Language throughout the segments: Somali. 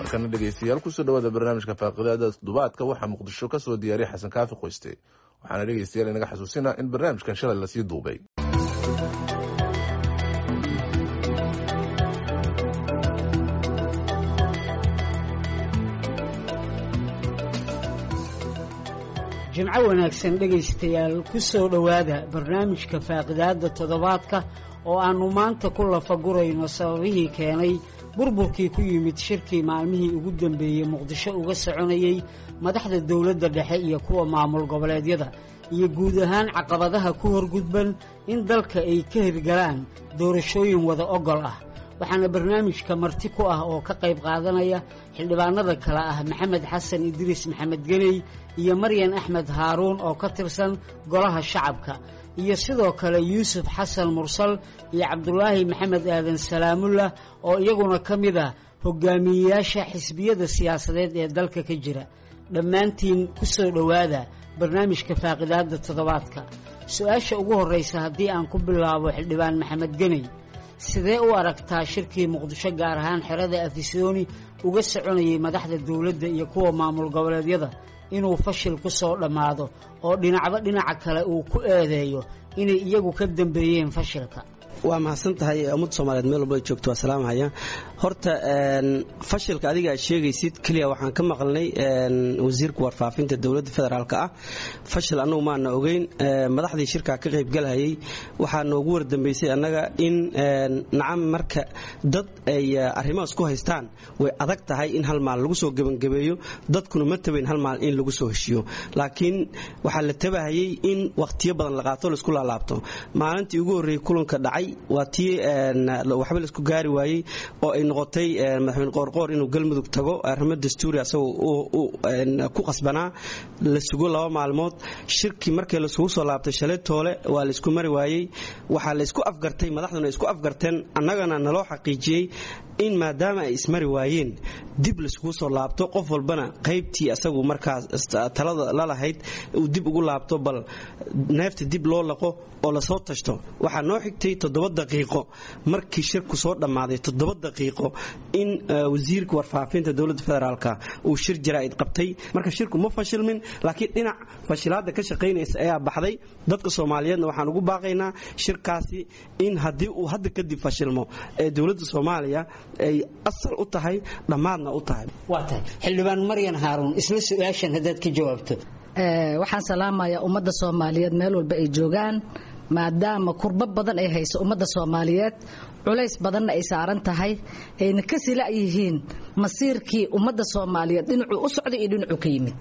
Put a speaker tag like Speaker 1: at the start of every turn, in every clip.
Speaker 1: markana dhegeystayaal kusoo dhawaada barnaamijka faaqidaada toddobaadka waxaa muqdisho ka soo diyaariya xasan kaafi qoyste waxaana dhegeystayaal inaga xasuusina in barnaamijkan shalay lasii duubay
Speaker 2: jimco wanaagsan dhegaystayaal ku soo dhowaada barnaamijka faaqidaadda toddobaadka oo aannu maanta ku lafagurayno sababihii keenay burburkii ku yimid shirkii maalmihii ugu dambeeyey muqdisho uga soconayey madaxda dowladda dhexe iyo kuwa maamul goboleedyada iyo guud ahaan caqabadaha ku horgudban in dalka ay ka hirgalaan doorashooyin wada ogol ah waxaana barnaamijka marti ku ah oo ka qayb qaadanaya xildhibaanada kale ah maxamed xasan idriis maxamed geney iyo maryan axmed haaruun oo ka tirsan golaha shacabka iyo sidoo kale yuusuf xasan mursal iyo cabdulaahi maxamed aadan salaamullah oo iyaguna ka mid ah hogaamiyeyaasha xisbiyada siyaasadeed ee dalka ka jira dhammaantiin ku soo dhowaada barnaamijka faaqidaadda toddobaadka su-aasha ugu horraysa haddii aan ku bilaabo xildhibaan maxamed geney sidee u aragtaa shirkii muqdisho gaar ahaan xerada afisooni uga soconayay madaxda dowladda iyo kuwa maamul goboleedyada inuu fashil ku soo dhammaado oo dhinacba dhinaca kale uu ku eedeeyo inay iyagu ka dambeeyeen fashilka
Speaker 3: waa mahadsan tahay ummadda soomaaliyeed meel walba joogto waa salaamhaya horta fashilka adiga aad sheegaysid keliya waxaan ka maqalnay wasiirka warfaafinta dowladda federaalk ah fashil annagu maana ogeyn madaxdii shirkaa ka qaybgalhayay waxaa noogu wardambaysay annaga in nacam marka dad ay arrimahaas ku haystaan way adag tahay in hal maal lagu soo gebangabeeyo dadkuna ma tabayn hal maal in lagu soo heshiiyo laakiin waxaa la tabahayay in wakhtiyo badan la qaato laisku laalaabto maalintii ugu horreeyey kulanka dhacay waa tii waxba laisku gaari waayey oo ay noqotay madaxweyne qoorqoor inuu galmudug tago arrimo dastuuri asagoo ku qasbanaa la sugo laba maalmood shirkii markii laisugu soo laabtay shalay toole waa laisku mari waayey waxaa laysku afgartay madaxduna isku afgarteen annagana naloo xaqiijiyey in maadaama ay ismari waayeen dib laiskugu soo laabto qof walbana qaybtii asagu markaas talada lalahayd uu dib ugu laabto bal neefta dib loo laqo oo lasoo tashto waxaa noo xigtay toddoba daqiiqo markii shirku soo dhammaaday toddoba daqiiqo in wasiirka warfaafinta dowladda federaalk uu shir jaraa'id qabtay marka shirku ma fashilmin laakiin dhinac fashilaadda ka shaqaynaysa ayaa baxday dadka soomaaliyeedna waxaan ugu baaqaynaa shirkaasi in haddii uu hadda kadib fashilmo ee dowladda soomaaliya ay asal u tahay dhammaadna u tahay
Speaker 2: waa tahay xildhibaan maryan haaruun isla su-aashan haddaad ka jawaabto
Speaker 4: waxaan salaamayaa ummadda soomaaliyeed meel walba ay joogaan maadaama kurbo badan ay hayso ummadda soomaaliyeed culays badanna ay saaran tahay ayna ka sila yihiin masiirkii ummadda soomaaliyeed dhinacuu u socday iyo dhinacuu ka yimid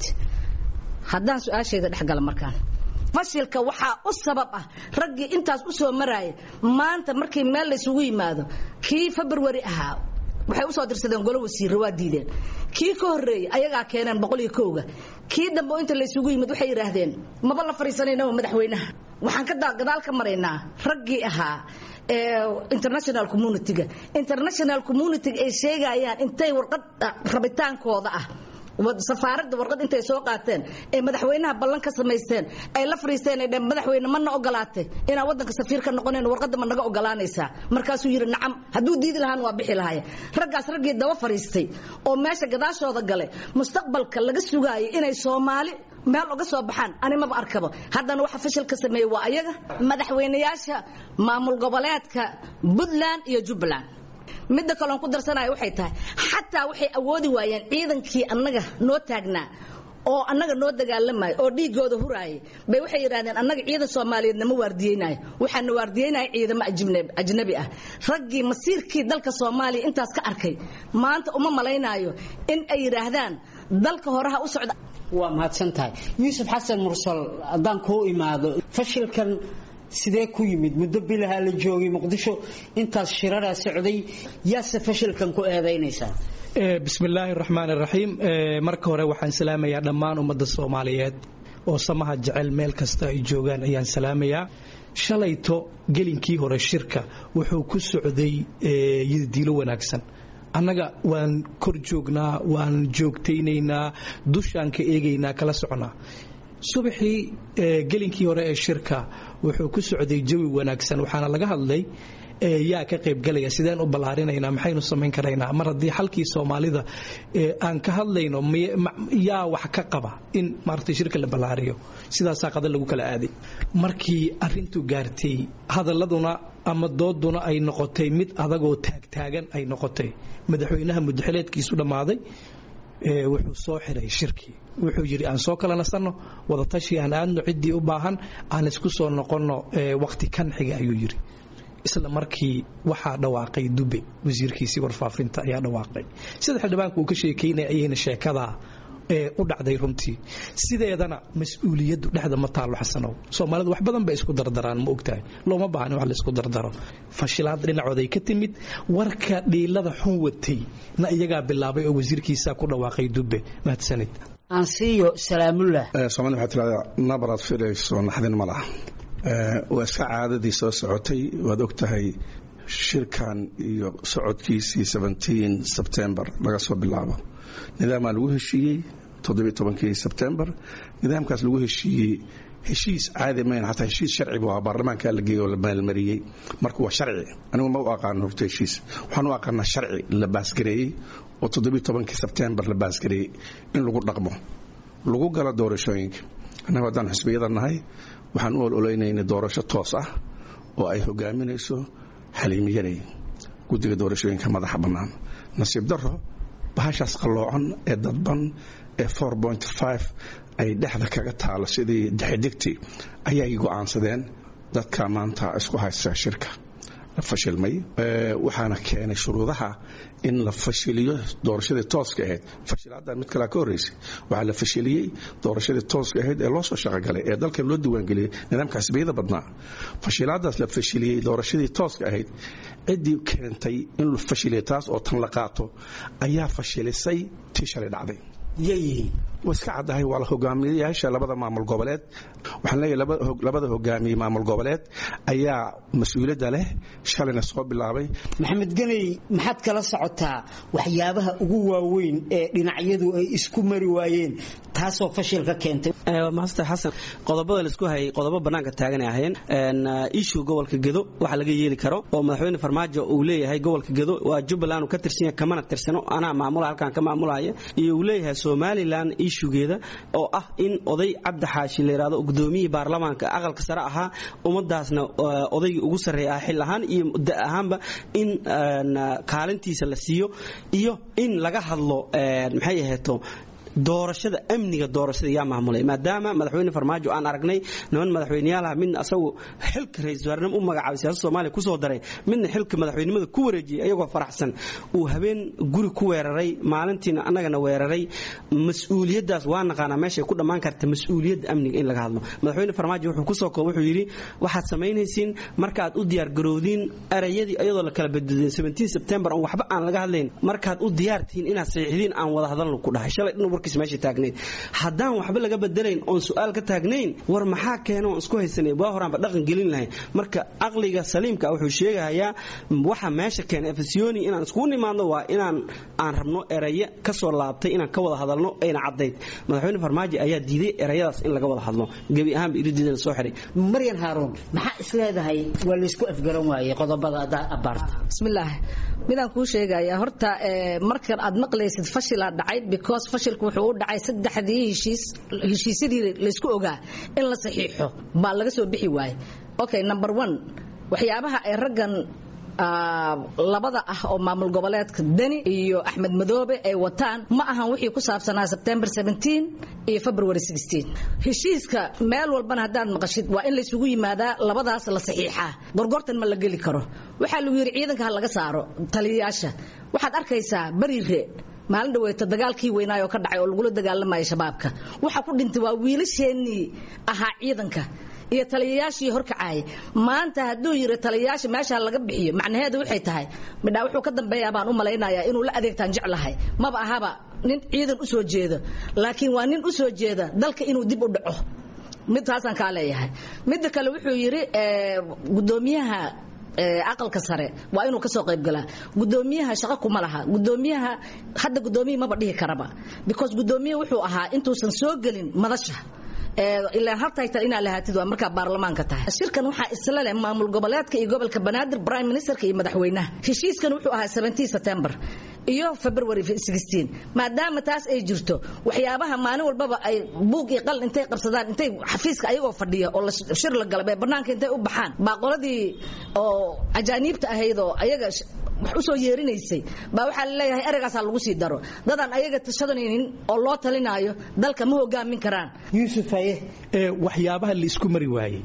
Speaker 4: haddaan su-aashayda dhexgala markaan fashilka waxaa u sabab ah raggii intaas u soo maraaya maanta markii meel laysugu yimaado kii februari ahaa waxay usoo dirsadeen golo wasiirra waa diideen kii ka horreeyey ayagaa keeneen boqoliyo kowga kii dambe oo inta laysugu yimid waxay yidhaahdeen maba la fadhiisanayna madaxweynaha waxaan ka gadaal ka maraynaa raggii ahaa international communitiga international communitiga ay sheegayaan intay warqad rabitaankooda ah safaaradda warqad intay soo qaateen ee madaxweynaha ballan ka samaysteen ay la fariisteen ay dheen madaxweyne mana ogolaatay inaan waddanka safiir ka noqonayn warqadda ma naga ogolaanaysaa markaasuu yidhi nacam hadduu diidi lahaan waa bixi lahaya raggaas raggii daba fariistay oo meesha gadaashooda gale mustaqbalka laga sugaayay inay soomaali meel uga soo baxaan animaba arkaba haddana waxa fashil ka sameeyey waa ayaga madaxweynayaasha maamul goboleedka puntland iyo jubbaland midda kaloon ku darsanaya waxay tahay xataa waxay awoodi waayeen ciidankii annaga noo taagnaa oo annaga noo dagaalamaya oo dhiigooda huraayay bay waxay yidhahdeen annaga ciidan soomaaliyeed nama waardiyeynayo waxaana waardiyeynaya ciidamo ajnabi ah raggii masiirkii dalka soomaaliya intaas ka arkay maanta uma malaynaayo in ay yidhaahdaan dalka horeha u socda
Speaker 2: waa mahadsan tahay yuusuf xasan mursal haddaan kuu imaado fashilkan sidee ku yimid muddo bilaha la joogay muqdisho intaas shiraraa socday yaase fashilkan ku eedaynaysaa
Speaker 5: bismillaahi raxmaan raxiim marka hore waxaan salaamayaa dhammaan ummadda soomaaliyeed oo samaha jecel meel kasta ay joogaan ayaan salaamayaa shalayto gelinkii hore shirka wuxuu ku socday yiddiilo wanaagsan annaga waan kor joognaa waan joogtaynaynaa dushaan ka eegaynaa kala socnaa subaxii gelinkii hore ee shirka wuxuu ku socday jawi wanaagsan waxaana laga hadlay yaa ka qaybgalaya sideen u ballaarinaynaa maxaynu samayn karaynaa mar haddii xalkii soomaalida aan ka hadlayno yaa wax ka qaba in maaragtay shirka la ballaariyo sidaasaa qada lagu kala aaday markii arintu gaartay hadaladuna ama dooduna ay noqotay mid adagoo taagtaagan ay noqotay madaxweynaha mudaxileedkiisu dhammaaday wuxuu soo xiray shirkii wuxuu yidhi aan soo kala nasanno wadatashi aan aadno ciddii u baahan aan isku soo noqonno waqti kan xiga ayuu yidhi isla markii waxaa dhawaaqay dube wasiirkiisii warfaafinta ayaa dhawaaqay sida xildhibaanku uu ka sheekaynaya ayayna sheekadaa u dhacday runtii sideedana mas-uuliyaddu dhexda ma taallo xasanow soomaalidu wax badan bay isku dardaraan ma ogtahay looma baahni wax laisku dardaro fashilaad dhinacooday ka timid warka dhiilada xun watay na iyagaa bilaabay oo wasiirkiisaa ku dhawaaqay dube mahadsanid
Speaker 2: ansiyo salaamullah
Speaker 6: soomaalida waxaa tirahdaa nabaraad filayso naxdin ma laha waa iska caadadii soo socotay waad og tahay shirkan iyo socodkiisii sebtembar laga soo bilaabo nidaamaa lagu heshiiyey todobiitobankii sebtembar nidaamkaas lagu heshiiyey heshiis caadi mayn xataa heshiis sharci buu ahaa baarlamaankaa la geeyey oo la maalmariyey marka waa sharci anigu ma u aqaano horta heshiis waxaan u aqaanaa sharci la baasgareeyey oo todobiitobankii sebtembar la baasgareeyey in lagu dhaqmo lagu galo doorashooyinka annagu haddaan xisbiyada nahay waxaan u ololaynayna doorasho toos ah oo ay hogaaminayso xaliimiyanay guddiga doorashooyinka madaxa bannaan nasiib daro bahashaas qalloocan ee dadban ee ay dhexda kaga taalo sidii dexdigtii ayay go'aansadeen dadka maanta isku haysta shirka la fashilmay waxaana keenay shuruudaha in la fashiliyo doorashadii tooska ahayd fashilaaddan mid kalea ka horraysay waxaa la fashiliyey doorashadii tooska ahayd ee loo soo shaqogalay ee dalkan loo diiwaangeliyey nidaamka xisbiyada badnaa fashilaadaas la fashiliyey doorashadii tooska ahayd ciddii keentay in la fashiliyo taas oo tan la qaato ayaa fashilisay tii shalay dhacday way iska caddahay waa la hogaamiyayaasha labada maamul goboleed waxaan leeyahay labada hogaamiye maamul goboleed ayaa mas-uuliyadda leh shalayna soo bilaabay
Speaker 2: maxamed ganey maxaad kala socotaa waxyaabaha ugu waaweyn ee dhinacyadu ay isku mari waayeen taasoo fashil ka keentay
Speaker 3: master xasan qodobada laisku hayay qodobo bannaanka taaganay ahayeen ishu gobolka gedo waxa laga yeeli karo oo madaxweyne farmaajo uu leeyahay gobolka gedo waa jubbaland uu ka tirsan yahay kamana tirsano anaa maamula halkaan ka maamulaya iyo uu leeyahay somalilan ishugeeda oo ah in oday cabdi xaashi la yidhahdo gudoomiyihii baarlamaanka aqalka sare ahaa ummadaasna odaygii ugu sarreeya ah xil ahaan iyo da ahaanba in kaalintiisa la siiyo iyo in laga hadlo maxay aheeto doorashada amniga doorashada yaa maamulay maadaama madaxweyne farmaajo aan aragnay niman madaxweyneyaalaha midna asagu xilka ra-isul wasaarnimo u magacaabay siyaasada soomaaliya kusoo daray midna xilka madaxweynimada ku wareejiyey ayagoo faraxsan uu habeen guri ku weeraray maalintiina annagana weeraray mas-uuliyaddaas waa naqaanaa meeshay ku dhammaan karta mas-uuliyadda amniga in laga hadlo madaxweyne farmaajo wuxuu kusoo koob wuxuu yidhi waxaad samaynaysiin markaad u diyaargarowdiin erayadii iyadoo la kala badudeen sebtembar on waxba aan laga hadlayn markaad u diyaartihiin inaad saxiixdiin aan wada hadalno ku dhahay shalay dhan warkiis meesha taagnayd haddaan waxba laga bedelayn oon su-aal ka taagnayn war maxaa keena oon isku haysanay waa horaanba dhaqan gelin lahayn marka aqliga saliimka wuxuu sheegahayaa waxa meesha keena efesiyoni inaan iskugu nimaadno waa inaan aan rabno eraye kasoo laabtay inaan ka wada hadalno ayna caddayd madaxweyne farmaajo ayaa diiday erayadaas in laga wada hadlo gebi ahaanba iridiidana soo xiray
Speaker 2: maryan haaruun maxaa is leedahay waa laysku afgaran waayey qodobada adaa abaarta
Speaker 4: bismillaah midaan kuu sheegaya horta markan aad maqlaysid fashilaa dhacay because fashilku wuxuu u dhacay saddexdii heshiis heshiisyadii laysku ogaa in la saxiixo baa laga soo bixi waayey okay number one waxyaabaha ay raggan labada ah oo maamul goboleedka deni iyo axmed madoobe ay wataan ma ahan wixii ku saabsanaa sebtembar iyo february heshiiska meel walbana haddaad maqashid waa in laysugu yimaadaa labadaas la saxiixaa gorgortan ma la geli karo waxaa lagu yidhi ciidanka ha laga saaro taliyayaasha waxaad arkaysaa bariire maalin dhaweeto dagaalkii weynaayoo ka dhacay oo lagula dagaalamaya shabaabka waxa ku dhintay waa wiilasheenii ahaa ciidanka iyo taliyayaashii horkacaayay maanta hadduu yiri taliyayaasha meesha laga bixiyo macnaheedu waxay tahay midhaa wuxuu ka dambeeyaa baan u malaynayaa inuu la adeegtaan jeclahay maba ahaba nin ciidan u soo jeeda laakiin waa nin u soo jeeda dalka inuu dib u dhaco midtaasaan kaa leeyahay midda kale wuxuu yidhi gudoomiyaha aqalka sare waa inuu kasoo qaybgalaa gudoomiyaha shaqo kuma laha gudoomiyaha hadda gudoomiya maba dhihi karaba because gudoomiya wuxuu ahaa intuusan soo gelin madasha ilaa hal title inaad lahaatid waa markaa baarlamaanka tahay shirkan waxaa isla leh maamul goboleedka iyo gobolka banaadir prime ministerka iyo madaxweynaha heshiiskan wuxuu ahaa 17 september iyo february 16 maadaama taas ay jirto waxyaabaha maalin walbaba ay buug iyo qalin intay qabsadaan intay xafiiska ayagoo fadhiya oo shir la galay ee banaanka intay u baxaan baa qoladii oo ajaaniibta ahayd oo ayaga wax usoo yeerinaysay baa waxaa laleeyahay eragaasaa lagu sii daro dadaan ayaga tashadanaynin oo loo talinaayo dalka ma hogaamin karaan
Speaker 2: yuusuf haye
Speaker 5: waxyaabaha la isku mari waayey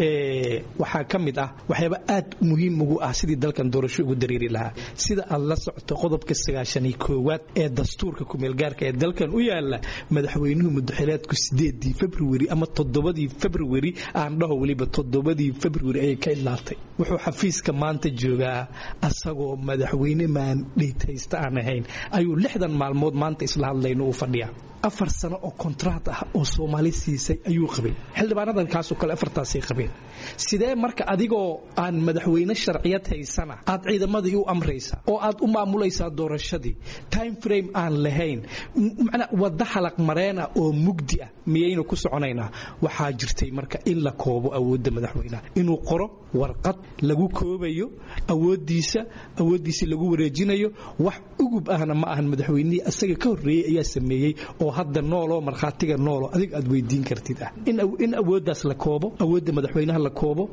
Speaker 5: waxaa ka mid ah waxyaaba aad muhiim ugu ah sidii dalkan doorasho ugu dareeri lahaa sida aad la socoto qodobka sagaashaniyo koowaad ee dastuurka kumeelgaarka ee dalkan u yaala madaxweynuhu mudaxileedku sideedii februari ama toddobadii februari aan dhaho weliba toddobadii februari ayay ka idlaatay wuxuu xafiiska maanta joogaa asagoo madaxweyne maandhitaysta aan ahayn ayuu lixdan maalmood maanta isla hadlayno uu fadhiyaa afar sano oo kontraat ah oo soomaali siisay ayuu qabay xildhibaanadan kaasoo kale afartaasay qabeen sidee marka adigoo aan madaxweyne sharciyad haysana aad ciidamadii u amraysa oo aad u maamulaysaa doorashadii time frame aan lahayn macnaa wadda xalaq mareena oo mugdi ah miyaynu ku soconaynaa waxaa jirtay marka in la koobo awoodda madaxweynaha inuu qoro warqad lagu koobayo awoodiisa awooddiisa lagu wareejinayo wax ugub ahna ma ahan madaxweynihii asaga ka horreeyey ayaa sameeyey oo hadda nooloo markhaatiga noolo adig aad weydiin kartid ah in awooddaas la koobo awoodda madaxweynaha la koobo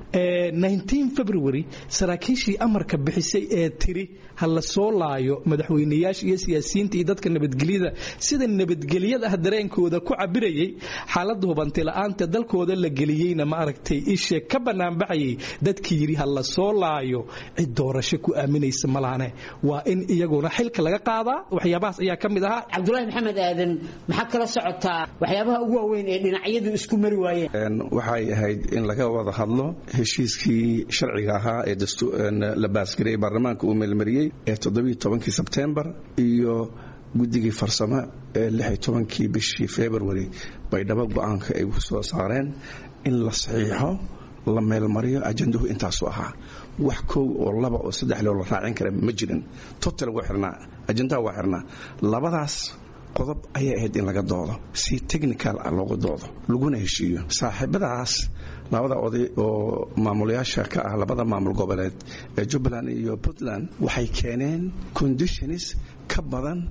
Speaker 5: february saraakiishii amarka bixisay ee tiri ha la soo laayo madaxweynayaasha iyo siyaasiyiinta iyo dadka nabadgelyada sida nabadgelyada ah dareenkooda ku cabirayay xaaladda hubanti la'aanta dalkooda la geliyeyna ma aragtay ishee ka banaanbaxayay dadkii yidhi ha la soo laayo cid doorasho ku aaminaysa malahane waa in iyaguna xilka laga qaadaa waxyaabahaas ayaa ka mid ahaa
Speaker 2: cabdulaahi maxamed aadan maxaad kala socotaa waxyaabaha ugu waaweyn ee dhinacyadu isku mari waayeen
Speaker 6: waxay ahayd in laga wada hadlo heshiiskii sharciga ahaa ee la baasgariyey baarlamaanka uu meelmariyey ee todobiiy sebtembar iyo guddigii farsamo ee kii bishii february bay dhaba go-aanka ay ku soo saareen in la saxiixo la meelmariyo ajandahu intaasu ahaa wax kow oo laba oo saddex loo la raacin kara ma jirin total waa xirnaa ajandaha waa xirnaa labadaas qodob ayay ahayd in laga doodo si technical ah looga doodo laguna heshiiyo saaxiibadaas labada oday oo maamulayaasha ka ah labada maamul goboleed ee jubbaland iyo puntland waxay keeneen conditions ka badan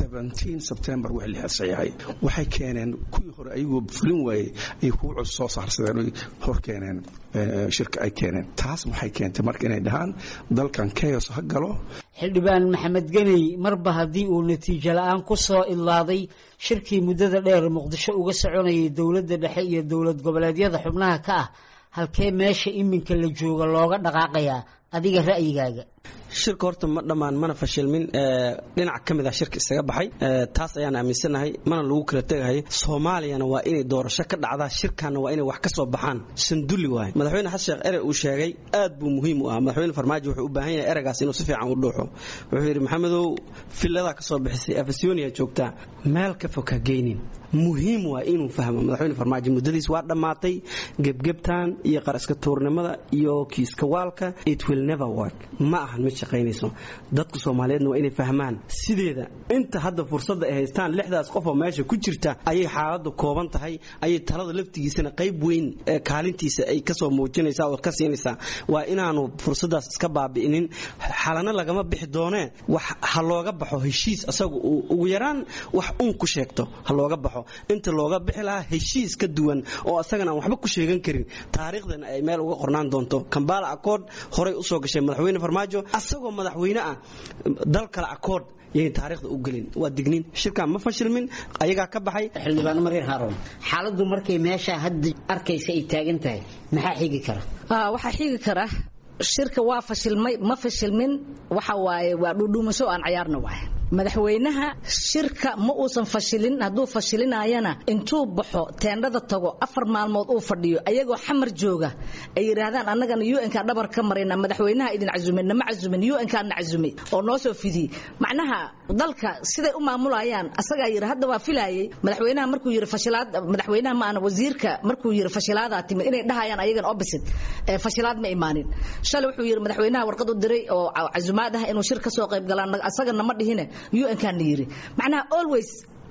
Speaker 6: sebtembar wix la saxiixay waxay keeneen kuwii hore ayagoo fulin waayey ay kuwa cus soo saarsadeen oy hor keeneen shirka ay keeneen taas waxay keentay marka inay dhahaan dalkan keyos ha galo
Speaker 2: xildhibaan maxamed geney marba haddii uu natiijo la-aan ku soo idlaaday shirkii muddada dheer muqdisho uga soconayay dowladda dhexe iyo dowlad goboleedyada xubnaha ka ah halkee meesha iminka la jooga looga dhaqaaqayaa adiga ra'yigaaga
Speaker 3: shirka horta ma dhammaan mana fashilmin dhinac ka mid ah shirka isaga baxay taas ayaan aaminsanahay mana lagu kala tegahay soomaaliyana waa inay doorasho ka dhacdaa shirkanna waa inay wax ka soo baxaan sanduli waay madaxweyne xasan sheekh ere uu sheegay aad buu muhiim u ah madaxweyne farmaajo wuxuu u baahan yahay eragaas inuu si fiican u dhuuxo wuxuu yidhi maxamedow filladaa ka soo bixisay afasyonia joogtaa meel ka fog ha geynin muhiim waa inuu fahmo madaxweyne farmaajo muddadiis waa dhammaatay gebgebtan iyo qaraska tuurnimada iyo kiiska waalka it will never work ma ahan mid shaqaynayso dadka soomaaliyeedna waa inay fahmaan sideeda inta hadda fursadda ay haystaan lixdaas qof oo meesha ku jirta ayay xaaladdu kooban tahay ayay talada laftigiisana qayb weyn kaalintiisa ay kasoo muujinaysaa oo ka siinaysaa waa inaanu fursaddaas iska baabi'inin xalana lagama bixi doonee wax ha looga baxo heshiis asagu uu ugu yaraan wax uun ku sheegto ha looga baxo inta looga bixi lahaa heshiis ka duwan oo asagana aan waxba ku sheegan karin taariikhdana ay meel uga qornaan doonto kambala accord horay usoo gashay madaxweyne farmaajo asagoo madaxweyne ah dal kale accord yayn taariikhda u gelin waa digniin shirkan ma fashilmin ayagaa ka baxay
Speaker 2: xildhibaan marir haaroon xaaladdu markay meesha hadda arkaysa ay taagan tahay maxaa xigi kara
Speaker 4: waxaa xigi kara shirka waa fashilmay ma fashilmin waxa waaye waa dhudhuumasho aan cayaarna waay madaxweynaha shirka ma uusan fashilin hadduu fashilinayana intuu baxo teendhada tago afar maalmood uu fadhiyo ayagoo xamar jooga ay yidhaahdaan annagana un-ka dhabar ka marayna madaxweynaha idin casumin nama casumin un-kaana casumay oo noo soo fidiyey macnaha dalka siday u maamulayaan asagaa yidhi hadda waa filayay madaxweynaha markuu yidhi fashilaad madaxweynaha maana wasiirka markuu yidhi fashilaadaa timid inay dhahayaan ayagan opposite fashilaad ma imaanin shalay wuxuu yidhi madaxweynaha warqad u diray oo casumaad ah inuu shir ka soo qayb galaan asagana ma dhihine un-kaana yiri macnaha always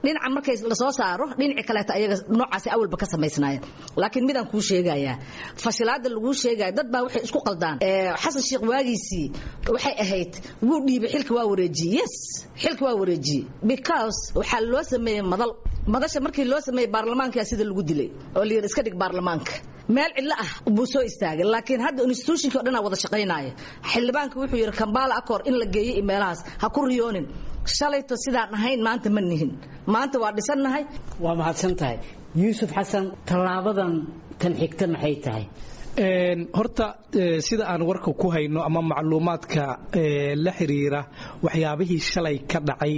Speaker 4: dhinaca markay lasoo saaro dhinaci kaleeto ayaga noocaasi awalba ka samaysnaayeen laakiin midaan kuu sheegayaa fashilaada laguu sheegaya dad baa waxay isku qaldaan xasan sheekh waagiisii waxay ahayd wuu dhiibay xilka waa wareejiyey yes xilka waa wareejiyey because waxaa loo sameeyey madal madasha markii loo sameeyey baarlamaanka sida lagu dilay oo la yidhi iska dhig baarlamaanka meel cidlo ah buu soo istaagay laakiin hadda institutionkii o dhan aa wada shaqaynaya xildhibaanka wuxuu yidhi kambaala acor in la geeyey meelahaas ha ku riyoonin shalayto sidaan ahayn maanta ma nihin maanta waa dhisannahay
Speaker 2: waa mahadsan tahay yuusuf xasan tallaabadan tan xigta maxay tahay
Speaker 5: horta sida aan warka ku hayno ama macluumaadka la xiriira waxyaabihii shalay ka dhacay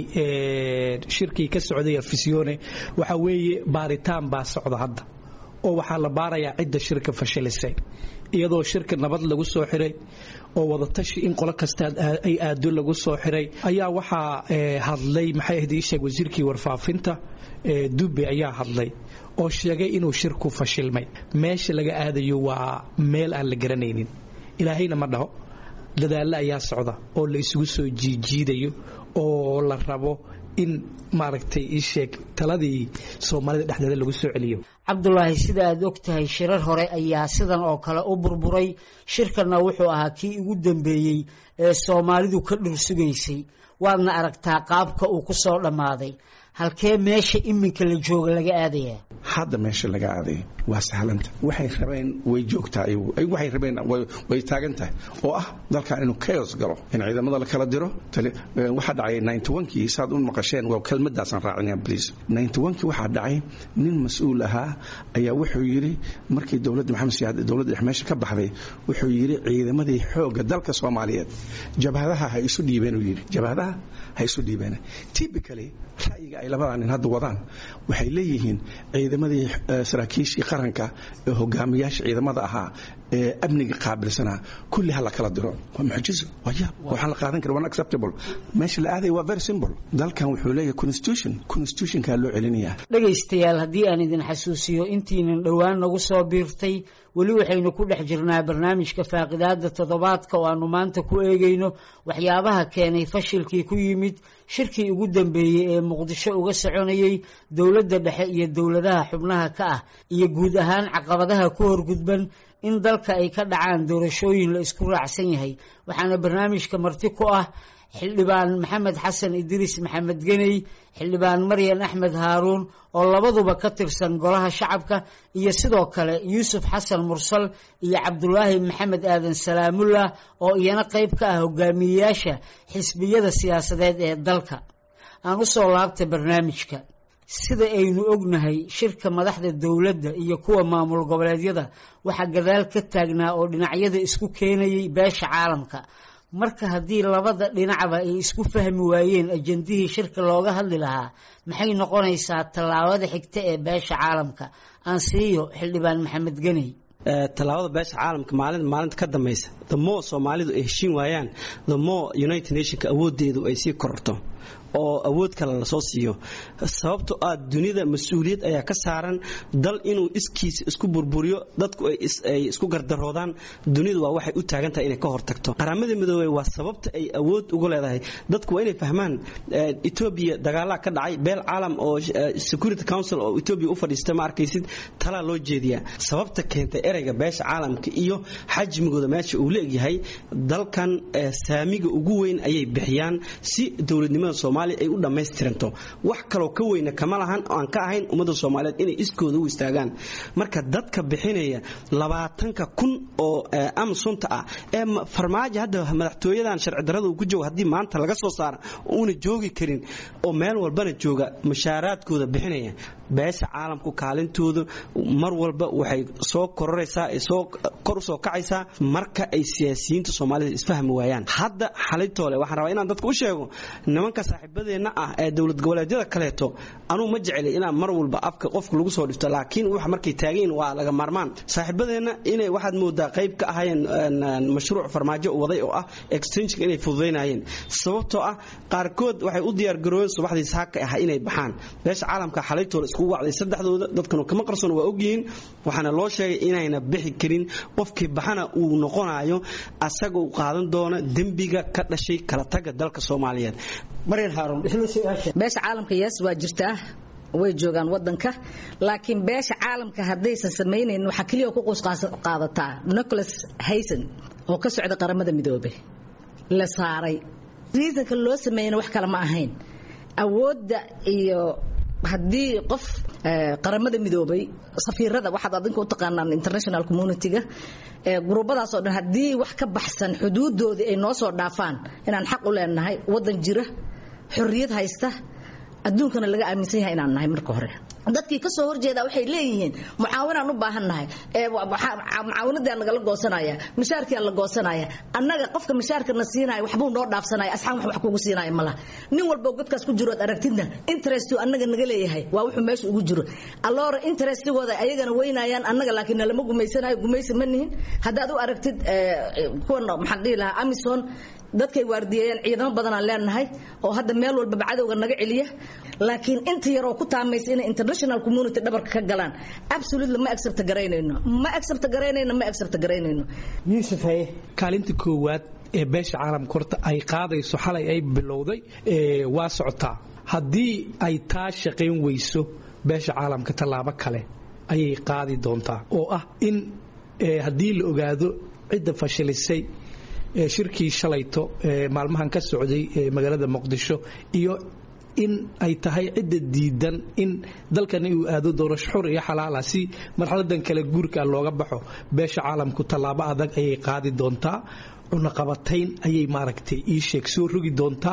Speaker 5: shirkii ka socday afisyoone waxa weeye baaritaan baa socda hadda oo waxaa la baarayaa cidda shirka fashilisay iyadoo shirka nabad lagu soo xiray oo wadatashi in qolo kasta ay aado lagu soo xiray ayaa waxaa hadlay maxay ahayd ii sheeg wasiirkii warfaafinta dube ayaa hadlay oo sheegay inuu shirku fashilmay meesha laga aadayo waa meel aan la garanaynin ilaahayna ma dhaho dadaallo ayaa socda oo la isugu soo jiijiidayo oo la rabo in maaragtay ii sheeg taladii soomaalida dhexdeeda lagu soo celiyo
Speaker 2: cabdulaahi sida aad og tahay shirar hore ayaa sidan oo kale u burburay shirkanna wuxuu ahaa kii ugu dambeeyey ee soomaalidu ka dhursugaysay waadna aragtaa qaabka uu ku soo dhammaaday halkee meesha iminka la jooga laga aadayaa
Speaker 6: hadda meesha laga aaday waa sahlanta waxay rabeen way joogtaa waxay rabeen way taagan tahay oo ah dalkan inuu chaos galo in ciidamada la kala diro waxaa dhacay ninety-one-kii saad u maqasheen waa kelmadaasaan raacinaya please ninety-one-kii waxaa dhacay nin mas-uul ahaa ayaa wuxuu yidhi markii dowladda maxamed siyaad dowladda dhex meesha ka baxday wuxuu yidhi ciidamadii xoogga dalka soomaaliyeed jabhadaha ha isu dhiibeen uu yidhi jabhadaha ha isu dhiibeen typically ra'yiga ay labadaa nin hadda wadaan waxay leeyihiin ciidamadii saraakiishii qaranka ee hogaamiyaasha ciidamada ahaa ee amniga qaabilsanaa kulli ha la kala diro waa mucjizo waa yaab waxaan la qaadan kara unacceptable meesha la aadaya waa very simple dalkan wuxuu leeyahay constitution constitutionkaa loo celinayaa
Speaker 2: dhegaystayaal haddii aan idin xasuusiyo intiinan dhowaan nagu soo biirtay weli waxaynu ku dhex jirnaa barnaamijka faaqidaada toddobaadka oo aanu maanta ku eegayno waxyaabaha keenay fashilkii ku yimid shirkii ugu dambeeyey ee muqdisho uga soconayey dowladda dhexe iyo dowladaha xubnaha ka ah iyo guud ahaan caqabadaha ku horgudban in dalka ay ka dhacaan doorashooyin la isku raacsan yahay waxaana barnaamijka marti ku ah xildhibaan maxamed xasan idriis maxamed geney xildhibaan maryan axmed haaruun oo labaduba ka tirsan golaha shacabka iyo sidoo kale yuusuf xasan mursal iyo cabdulaahi maxamed aadan salaamullah oo iyana qayb ka ah hogaamiyeyaasha xisbiyada siyaasadeed ee dalka aan u soo laabta barnaamijka sida aynu ognahay shirka madaxda dowladda iyo kuwa maamul goboleedyada waxaa gadaal ka taagnaa oo dhinacyada isku keenayay beesha caalamka marka haddii labada dhinacba ay isku fahmi waayeen ajandihii shirka looga hadli lahaa maxay noqonaysaa tallaabada xigta ee beesha caalamka aan siiyo xildhibaan maxamed geney
Speaker 3: tallaabada beesha caalamka maalinta maalinta ka dambaysa the more soomaalidu ay heshiin waayaan the more united nationka awoodeedu ay sii kororto oo awood kale lasoo siiyo sababto ah dunida mas-uuliyad ayaa ka saaran dal inuu iskiisa isku burburiyo dadku ay isku gardaroodaan dunidu waa waxay u taagan tahay inay ka hortagto qaramada midoobey waa sababta ay awood ugu leedahay dadku waa inay fahmaan etoobiya dagaalaa ka dhacay beel caalam oo security council oo etoobiya u fadhiista ma arkaysid talaa loo jeediyaa sababta keentay ereyga beesha caalamka iyo xajmigooda meesha uu leegyahay dalkan saamiga ugu weyn ayay bixiyaan si dowladnimada soomaaliya ay u dhammaystiranto wax kaloo ka weyna kama lahan oo aan ka ahayn ummadda soomaaliyeed inay iskooda u istaagaan marka dadka bixinaya labaatanka kun oo amsunta ah ee farmaajo hadda madaxtooyadan sharci darrada uu ku joogo haddii maanta laga soo saara uuna joogi karin oo meel walbana jooga mushaaraadkooda bixinaya beesha caalamku kaalintooda mar walba waxay soo kororaysaa soo kor u soo kacaysaa marka ay siyaasiyiinta soomaalida isfahmi waayaan hadda xalitoole waxaan rabaa inaan dadka u sheego nimanka saaxiibadeenna ah ee dowlad goboleedyada kaleeto anuu ma jecelay inaan mar walba afka qofka lagu soo dhifto laakiin wax markay taagayin waa laga maarmaan saaxiibadeenna inay waxaad moodaa qayb ka ahayeen mashruuc farmaajo waday oo ah extensionka inay fududaynayeen sababtoo ah qaarkood waxay u diyaargaroobeen subaxdii saaka ah inay baxaan beesha caalamka xalaytooda iskugu wacday saddexdooda dadkanu kama qarsoon waa ogyihiin waxaana loo sheegay inayna bixi karin qofkii baxana uu noqonayo asaga uu qaadan doono dembiga ka dhashay kala taga dalka soomaaliyeed
Speaker 7: maryan
Speaker 2: haaruun isla su-aasha
Speaker 4: beesha caalamka yes waa jirtaa way joogaan wadanka laakiin beesha caalamka haddaysan samaynayn waxaa keliya ku quus qaadataa nicholas hayson oo ka socda qaramada midoobay la saaray riisanka loo sameeyana wax kale ma ahayn awoodda iyo haddii qof qaramada midoobay safiirada waxaad adinka u taqaanaan international community-ga gruubadaasoo dhan haddii wax ka baxsan xuduudoodii ay noo soo dhaafaan inaan xaq u leenahay wadan jira xorriyad haysta adduunkana laga aaminsan yahay inaan nahay marka hore dadkii kasoo horjeeda waxay leeyihiin mucaawinaan u baahannahay mucaawinadii nagala goosanaya mishaarkiaa la goosanaya annaga qofka mishaarkana siinaya waxbuu noo dhaafsanaya asxaan wax wax kugu siinaya malaha nin walbo godkaas ku jiro ad aragtidna interest annaga naga leeyahay waa wuxuu meesha ugu jiro alloora interestigooda ayagana weynayaan annaga laakiin nalama gumaysanayo gumaysi ma nihin haddaad u aragtid kuwan maxaan dhihi lahaa amison dadkay waardiyeeyeen ciidamo badanaan leenahay oo hadda meel walbaba cadowga naga celiya laakiin inta yaroo ku taamaysa inay international community dhabarka ka galaan absolutely ma accept garaynayno ma accept garaynayno ma accept garaynayno
Speaker 2: yuusuf haye
Speaker 5: kaalinta koowaad ee beesha caalamka horta ay qaadayso xalay ay bilowday waa socotaa haddii ay taa shaqayn weyso beesha caalamka tallaabo kale ayay qaadi doontaa oo ah in haddii la ogaado cidda fashilisay shirkii shalayto maalmahan ka socday magaalada muqdisho iyo in ay tahay cidda diidan in dalkani uu aado doorasho xur iyo xalaala si marxaladan kale guurka looga baxo beesha caalamku tallaabo adag ayay qaadi doontaa cunaqabatayn ayay maaragtay ii sheeg soo rogi doontaa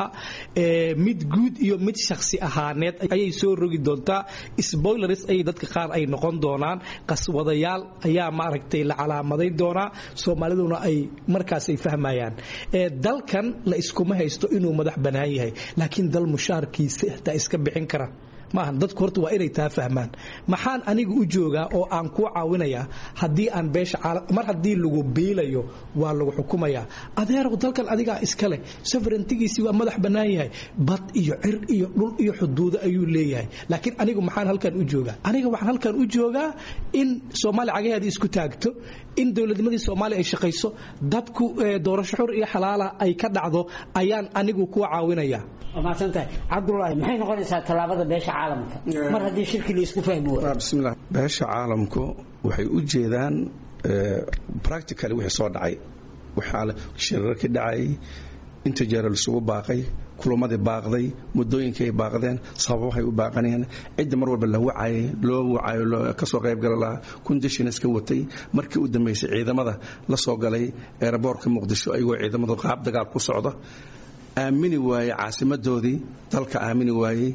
Speaker 5: mid guud iyo mid shakhsi ahaaneed ayay soo rogi doontaa spoilers ayay dadka qaar ay noqon doonaan qaswadayaal ayaa maaragtay la calaamadayn doonaa soomaaliduna ay markaas ay fahmayaan dalkan la iskuma haysto inuu madax bannaan yahay laakiin dal mushaarkiisa xitaa iska bixin kara maaha dadku horta waa inay taa fahmaan maxaan aniga u joogaa oo aan kuu caawinayaa haddii aan beesha mar haddii lagu biilayo waa lagu xukumayaa adeerow dalkan adigaa iska leh soverentigiisii waa madax bannaan yahay bad iyo cir iyo dhul iyo xuduudo ayuu leeyahay laakiin anigu maxaan halkan u joogaa aniga waxaan halkan u joogaa in soomaaliya cagaheedii isku taagto in dowladnimadii soomaaliya ay shaqayso dadku doorasho xur iyo xalaala ay ka dhacdo ayaan anigu kuu caawinayaa
Speaker 2: waa mahadsantahay cabdulaahi maxay noqonaysaa tallaabada beesha caalamka mar haddii shirki la isku fahmi waayo
Speaker 6: bismillah beesha caalamku waxay u jeedaan practically wixii soo dhacay waxaa shirarkii dhacay inta jeera laisugu baaqay kulamadii baaqday muddooyinkii ay baaqdeen sababahay u baaqaneen cidda mar walba la wacayay loo wacayo kasoo qaybgala lahaa kundishins ka watay markii u dambaysay ciidamada la soo galay eeraboorka muqdisho ayagoo ciidamadu qaab dagaal ku socda aamini waayey caasimadoodii dalka aamini waayey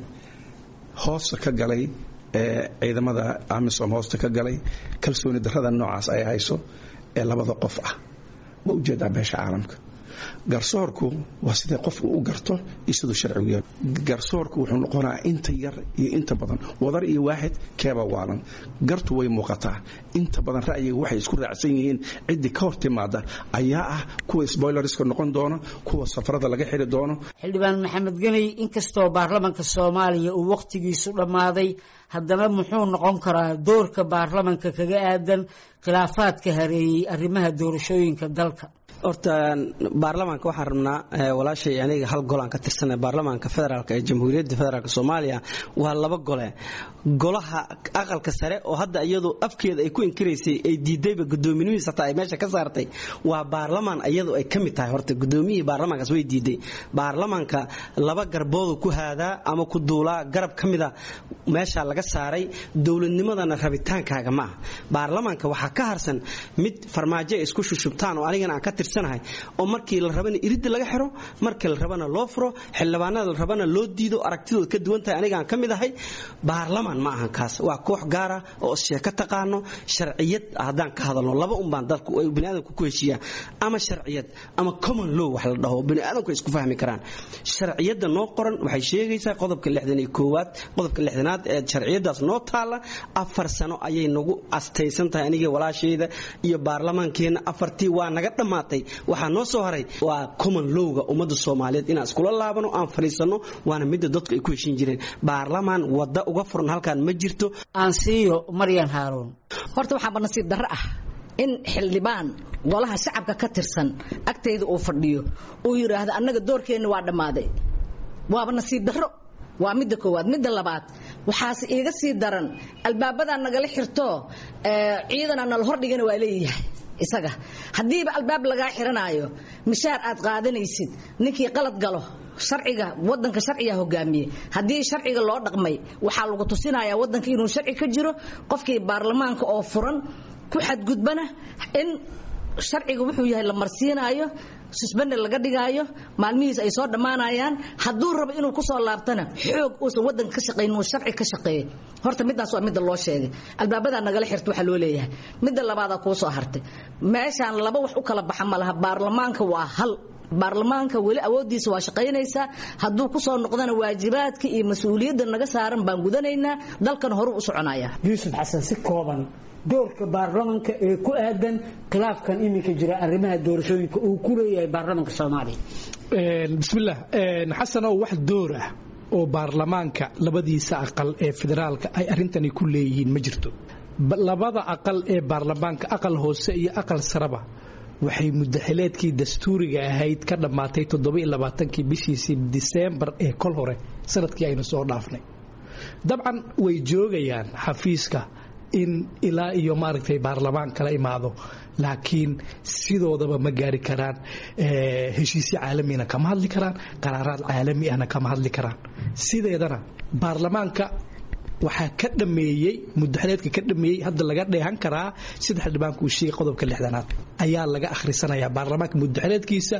Speaker 6: hoosta ka galay ee ciidamada amisom hoosta ka galay kalsooni darrada noocaas ay hayso ee labada qof ah waa ujeedaa beesha caalamka garsoorku waa sidee qofku u garto iyo siduu sharcigu yahay garsoorku wuxuu noqonaa inta yar iyo inta badan wadar iyo waaxid keeba waalan gartu way muuqataa inta badan ra'yiga waxay isku raacsan yihiin ciddii ka hor timaada ayaa ah kuwa sboilerska noqon doona kuwa safarada laga xiri doono
Speaker 2: xildhibaan maxamed geney inkastoo baarlamanka soomaaliya uu wakhtigiisu dhammaaday haddana muxuu noqon karaa doorka baarlamanka kaga aadan khilaafaadka hareeyey arrimaha doorashooyinka dalka
Speaker 3: horta baarlamaanka waxaan rabnaa walaashay aniga hal golaan ka tirsana baarlamaanka federaalk ee jamhuuriyadda federaalk soomaaliya waa laba gole golaha aqalka sare oo hadda iyadu afkeeda ay ku inkiraysay ay diidayba gudoominihiis hataa ay meesha ka saartay waa baarlamaan iyadu ay ka mid tahay horta gudoomiyihii baarlamaankaas way diiday baarlamaanka laba garboodu ku haadaa ama ku duulaa garab ka mida meesha laga saaray dowladnimadana rabitaankaaga ma ah baarlamaanka waxaa ka harsan mid farmaajo ay isku shushubtaan oo anigana aan ka tirsan oo markii la rabana iridda laga xiro markii la rabana loo furo xildhibaanada la rabana loo diido aragtidooda ka duwan tahay anigaan ka mid ahay baarlamaan ma ahan kaas waa koox gaara oo sheeko taqaano sharciyad haddaan ka hadalno laba unbaan dadku ay baniaadamku ku heshiiyaan ama sharciyad ama common law wax la dhaho baniaadamku ay isku fahmi karaan sharciyadda noo qoran waxay sheegaysaa qodobka lixdan iyo koowaad qodobka lixdanaad ee sharciyadaas noo taalla afar sano ayay nagu astaysan tahay aniga walaashayda iyo baarlamaankeenna afartii waa naga dhammaatay waxaa noo soo haray waa common lowga ummadda soomaaliyeed inaan iskula laabano aan fadhiisanno waana midda dadku ay ku heshin jireen baarlamaan wadda uga furan halkaan ma jirto
Speaker 2: aan siiyo maryan haaruun
Speaker 4: horta waxaaba nasiib darro ah in xildhibaan golaha shacabka ka tirsan agtayda uu fadhiyo uu yidhaahdo annaga doorkeenna waa dhammaaday waaba nasiib darro waa midda koowaad midda labaad waxaase iiga sii daran albaabadaa nagala xirto ciidana nala hordhigana waa leeyahay isaga haddiiba albaab lagaa xiranaayo mishaar aad qaadanaysid ninkii qalad galo sharciga wadanka sharciga hogaamiye haddii sharciga loo dhaqmay waxaa lagu tusinayaa wadanka inuu sharci ka jiro qofkii baarlamaanka oo furan ku xadgudbana in sharciga wuxuu yahay la marsiinaayo susbande laga dhigaayo maalmihiis ay soo dhammaanayaan hadduu rabo inuu kusoo laabtana xoog uusan wadanka ka shaqayn uu sharci ka shaqeeyo horta midaas waa midda loo sheegay albaabadaa nagala xirta waxaa loo leeyahay midda labaadaa kuu soo hartay meeshaan laba wax u kala baxa ma laha baarlamaanka waa hal baarlamaanka weli awoodiisa waa shaqaynaysaa hadduu kusoo noqdana waajibaadka iyo mas-uuliyadda naga saaran baan gudanaynaa dalkan horuu u soconaya
Speaker 2: yuusuf xasan si kooban doorka baarlamanka ee ku aadan khilaafkan iminka jira arrimaha doorashooyinka uu ku leeyahay baarlamanka soomaaliya
Speaker 5: bismillaah xasanow wax door ah oo baarlamaanka labadiisa aqal ee federaalka ay arrintani ku leeyihiin ma jirto labada aqal ee baarlamaanka aqal hoose iyo aqal saraba waxay mudaxileedkii dastuuriga ahayd ka dhammaatay toddobaiylabaatanki bishiisii diseembar ee kol hore sanadkii aynu soo dhaafnay dabcan way joogayaan xafiiska in ilaa iyo maaragtay baarlamaan kala imaado laakiin sidoodaba ma gaari karaan heshiisyo caalamina kama hadli karaan qaraaraad caalami ahna kama hadli karaan sideedana baarlamaanka waxaa ka dhameeyey mudaxileedka ka dhameeyey hadda laga dheehan karaa sida xildhibaanku uu sheegay qodobka lixdanaad ayaa laga akhrisanayaa baarlamaanka mudaxileedkiisa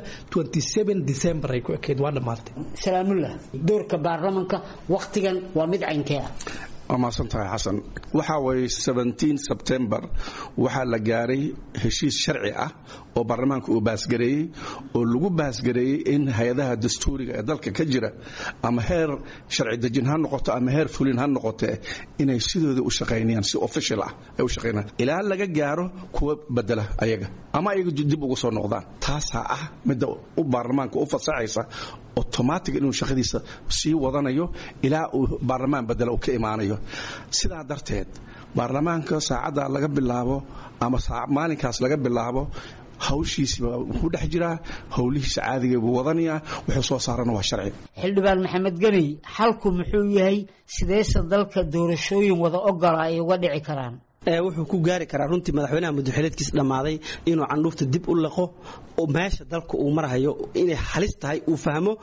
Speaker 5: december ay ku ekeyd waa dhammaatay
Speaker 2: salaamullah doorka baarlamanka wakhtigan waa mid caynkee ah
Speaker 6: waa mahadsantahay xasan waxaa waye sebtembar waxaa la gaaray heshiis sharci ah oo baarlamaanka uu baasgareeyey oo lagu baasgareeyey in hay-adaha dastuuriga ee dalka ka jira ama heer sharci dejin ha noqoto ama heer fulin ha noqotee inay sidooda u shaqaynayaan si official ah ay u shaqaynayaan ilaa laga gaaro kuwa bedela ayaga ama ayaga dib ugu soo noqdaan taasaa ah midda u baarlamaanka u fasaxaysa automatic inuu shaqadiisa sii wadanayo ilaa uu baarlamaan bedela uu ka imaanayo sidaa darteed baarlamaanka saacadda laga bilaabo ama maalinkaas laga bilaabo hawshiisiba wuxuu dhex jiraa howlihiisa caadiga buu wadanayaa wuxuu soo saarana waa sharci
Speaker 2: xildhibaan maxamed geney xalku muxuu yahay sideese dalka doorashooyin wada ogola ay uga dhici karaan
Speaker 3: wuxuu ku gaari karaa runtii madaxweynaha mudaxileedkiis dhammaaday inuu candhuufta dib u liqo meesha dalka uu marhayo inay halis tahay uu fahmo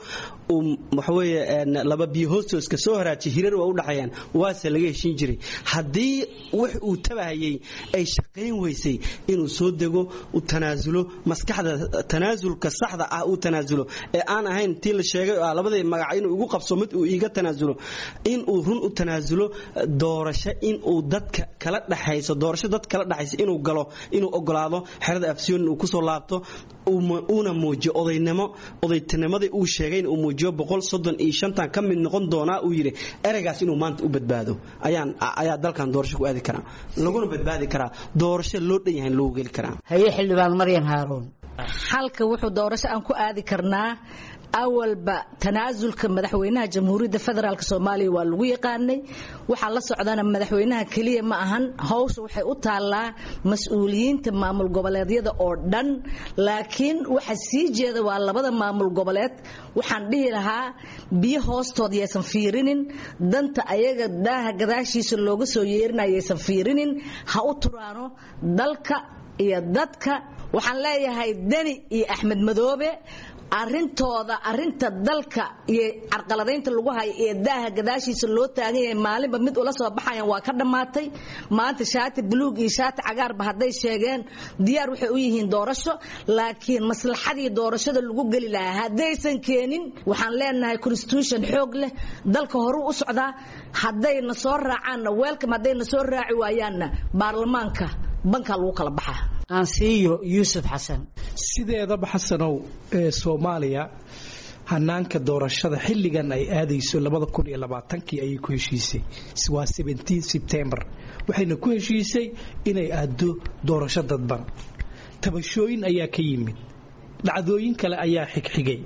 Speaker 3: waxaweye laba biyo hoostooska soo haraajiy hirar waa u dhaxeeyaan waase laga heshiin jiray haddii wax uu tabahayey ay shaqayn weysay inuu soo dego u tanaasulo maskaxda tanaasulka saxda ah uu tanaasulo ee aan ahayn tii la sheegay oo labadii magac inuu igu qabso mid uu iiga tanaasulo inuu run u tanaasulo doorasho inuu dadka kala dhex doorasho dad kala dhaxaysa inuu galo inuu ogolaado xerada afsiyoon uu kusoo laabto uuna muujiyo odaynimo odaytinimadii uu sheegay uu muujiyo boqol soddon iyo shantan ka mid noqon doonaa uu yidhi ereygaas inuu maanta u badbaado ayaan ayaa dalkan doorasho ku aadi karaa laguna badbaadi karaa doorasho loo dhan yahay loogu geli karaa
Speaker 2: haye xildhibaan maryan haaruun
Speaker 4: xalka wuxuu doorasho aan ku aadi karnaa awalba tanaasulka madaxweynaha jamhuuriyadda federaalk soomaaliya waa lagu yaqaanay waxaa la socdana madaxweynaha keliya ma ahan hawsha waxay u taallaa mas-uuliyiinta maamul goboleedyada oo dhan laakiin waxa sii jeeda waa labada maamul goboleed waxaan dhihi lahaa biyo hoostood yaysan fiirinin danta ayaga daaha gadaashiisa looga soo yeerinaya yaysan fiirinin ha u turaano dalka iyo dadka waxaan leeyahay deni iyo axmed madoobe arintooda arinta dalka iyo carqaladaynta lagu hayo ee daaha gadaashiisa loo taagan yahay maalinba mid ula soo baxayan waa ka dhammaatay maanta shaati buluug iyo shaati cagaarba hadday sheegeen diyaar waxay u yihiin doorasho laakiin maslaxadii doorashada lagu geli lahaa haddaysan keenin waxaan leenahay constitution xoog leh dalka horuu u socdaa haddayna soo raacaanna weelkam haddayna soo raaci waayaanna baarlamaanka bankaa lagu kala baxaa
Speaker 2: aansiiyo yuusuf xasan
Speaker 5: sideedaba xasanow ee soomaaliya hanaanka doorashada xilligan ay aadayso kii ayay ku heshiisay waa sebtembar waxayna ku heshiisay inay aado doorasho dadban tabashooyin ayaa ka yimid dhacdooyin kale ayaa xigxigay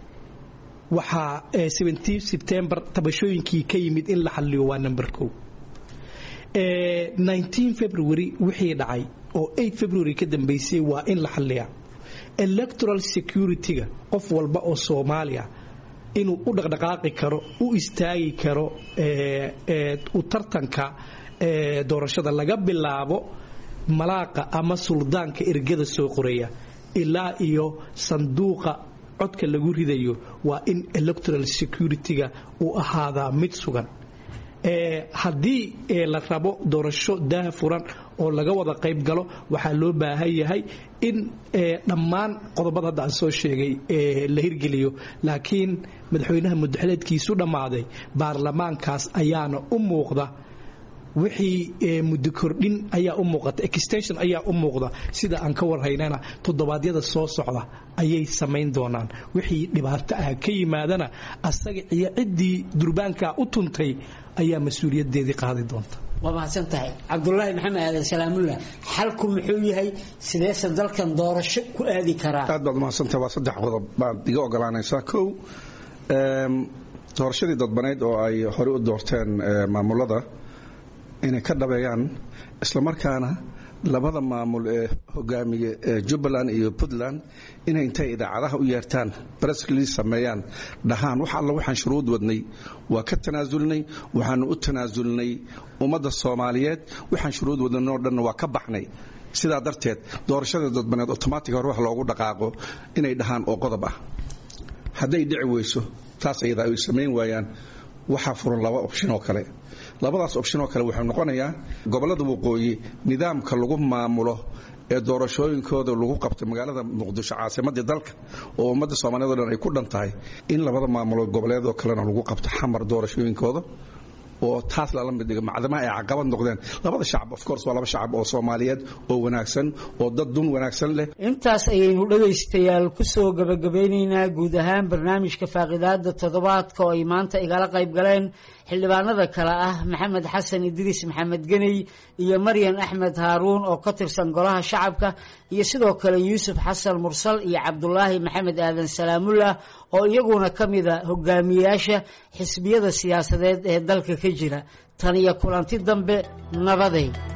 Speaker 5: waxaa sebtembar tabashooyinkii ka yimid in la xaliyo waa number o february wixii dhacay oo february ka dambeysay waa in la xaliyaa electoral security-ga qof walba oo soomaaliya inuu u dhaqdhaqaaqi karo u istaagi karo u tartanka doorashada laga bilaabo malaaqa ama suldaanka ergada soo qoraya ilaa iyo sanduuqa codka lagu ridayo waa in electoral security-ga uu ahaadaa mid sugan haddii la rabo doorasho daah furan oo laga wada qayb galo waxaa loo baahan yahay in dhammaan qodobada hadda aan soo sheegay la hirgeliyo laakiin madaxweynaha mudaxileedkiisu dhammaaday baarlamaankaas ayaana u muuqda wixii muddo kordhin ayaa u muuqata extension ayaa u muuqda sida aan ka warhaynana toddobaadyada soo socda ayay samayn doonaan wixii dhibaato ah ka yimaadana asaga iyo ciddii durbaankaa u tuntay ayaa mas-uuliyadeedii qaadi doonta
Speaker 2: waa mahadsan tahay cabdulaahi maxamed aadan salaamullah xalku muxuu yahay sideese dalkan doorasho ku aadi karaa
Speaker 6: aad baad mahadsantahay waa saddex qodob baad iga ogolaanaysaa kow doorashadii dadbaneyd oo ay horey u doorteen maamulada inay ka dhabeeyaan islamarkaana labada maamul ee hogaamiye ee jubbaland iyo puntland inay intay idaacadaha u yeertaan breskli sameeyaan dhahaan wax alla waxaan shuruud wadnay waa ka tanaasulnay waxaanu u tanaasulnay ummadda soomaaliyeed waxaan shuruud wadnay oo dhanna waa ka baxnay sidaa darteed doorashada dadbaneed otomaatig hore wax loogu dhaqaaqo inay dhahaan oo qodob ah hadday dhici weyso taas ayada ay samayn waayaan waxaa furan laba opshin oo kale labadaas opshin oo kale wuxuu noqonayaa gobollada waqooyi nidaamka lagu maamulo ee doorashooyinkooda lagu qabtay magaalada muqdisho caasimadii dalka oo ummadda soomaaliyeed o dhan ay ku dhan tahay in labada maamulo goboleed oo kalena lagu qabto xamar doorashooyinkooda oo taas lala mid dhiga macdamaha ay caqabad noqdeen labada shacab of course waa laba shacab oo soomaaliyeed oo wanaagsan oo dad dun wanaagsan leh
Speaker 2: intaas ayaynu dhegaystayaal ku soo gabagabeynaynaa guud ahaan barnaamijka faaqidaada toddobaadka oo ay maanta igala qayb galeen xildhibaanada kale ah maxamed xasan idriis maxamed geney iyo maryan axmed haaruun oo ka tirsan golaha shacabka iyo sidoo kale yuusuf xasan mursal iyo cabdulaahi maxamed aadan salaamullah oo iyaguna ka mida hogaamiyayaasha xisbiyada siyaasadeed ee dalka ka jira tan iyo kulanti dambe nabaday